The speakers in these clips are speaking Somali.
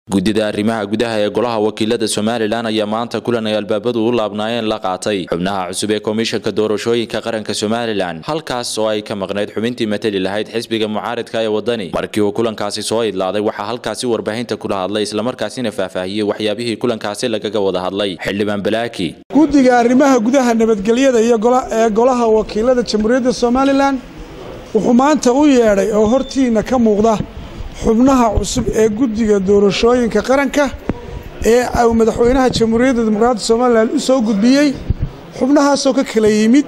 guddida arrimaha gudaha ee golaha wakiilada somalilan ayaa maanta kulan ay albaabadu u laabnaayeen la qaatay xubnaha cusub ee komishanka doorashooyinka qaranka somalilan halkaas oo ay ka maqnayd xubintii matali lahayd xisbiga mucaaridka ee wadani markii uu kulankaasi soo idlaaday waxaa halkaasi warbaahinta kula hadlay islamarkaasina faahfaahiyey waxyaabihii kulankaasi lagaga wada hadlay xildhibaan balaaki guddiga arrimaha gudaha nabadgelyada iyo ee golaha wakiilada jamhuuriyadda somalilan wuxuu maanta u yeedhay oo hortiina ka muuqda xubnaha cusub ee guddiga doorashooyinka qaranka ee uu madaxweynaha jamhuuriyadda dimuqraadda somalilan u soo gudbiyey xubnahaasoo ka kala yimid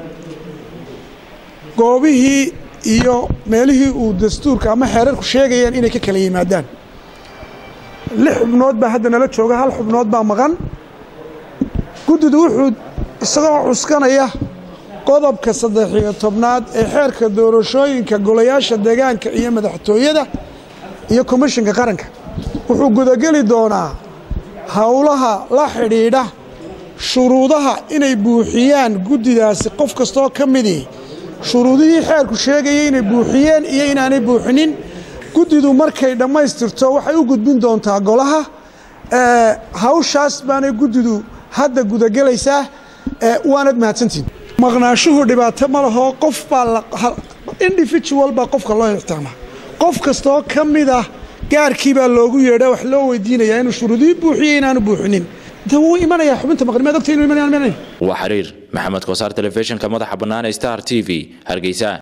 goobihii iyo meelihii uu dastuurka ama xeerarku sheegayeen inay ka kala yimaadaan lix xubnood baa hadda nala jooga hal xubnood baa maqan guddidu wuxuu isagoo cuskanaya qodobka saddex-iyo tobnaad ee xeerka doorashooyinka golayaasha deegaanka iyo madaxtooyada iyo komishinka qaranka wuxuu gudageli doonaa howlaha la xidhiidha shuruudaha inay buuxiyaan guddidaasi qof kastoo ka midii shuruudihii xeerku sheegayay inay buuxiyeen iyo inaanay buuxinin guddidu markay dhammaystirto waxay u gudbin doontaa golaha hawshaas baanay guddidu hadda gudagelaysaa waanad mahadsantiin maqnaashuhu dhibaato ma laho qof baa individual baa qofka loo ixtaamaa qof kastoo ka mid ah gaarkii baa loogu yeedha wax loo weydiinayaa inuu shuruudihii buuxiyo inaanu buuxinin de wuu imanayaa xubinta maqnimaad ogta inu imanaya waa xiriir maxamed kosaar telefishinka madaxa bannaan ee star t v hargeysa